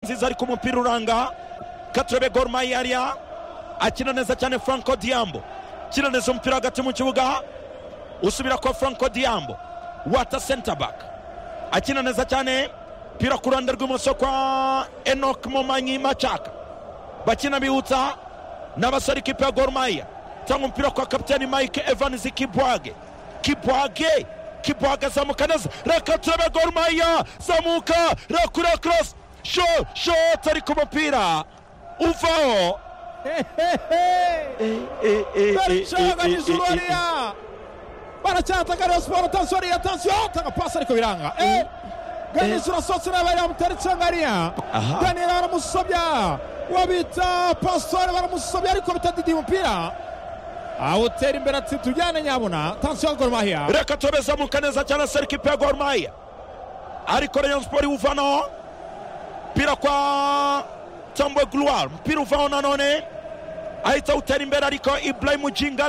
nziza ariko umupira uranga katurebe gorumaya ariya akina neza cyane franco diambo akina neza umupira hagati mu kibuga usubira kwa franco diambo wata senta baka akina neza cyane umupira ku ruhande rw'ibumoso kwa enoc momanyi macaka bakina bihutsa n'abasore ikipe ya gorumaya cyangwa umupira kwa kapitani mike evanisi kibwage kibwage kibwage azamuka neza reka turebe gorumaya zamuka rakura korosi sho shoti ari ku mupira uvaho baracaganyije urwariya baracyataka rero siporo tansiyoniya tansiyo tanga pasi ariko biranga ganisi urasohotse ureba yamutera insangariya daniyeli baramusobya wabita pasitore baramusobya ariko bitadidi umupira awutera imbere ati tujyane nyabuna tansiyo goromahiya reka turebe zamuka neza cyane serike ipe ya gorumaya ariko rayon siporo iwuvanaho umupira kwa tambo guruwari umupira uvaho nanone ahita awutera imbere ariko iburayimu jinga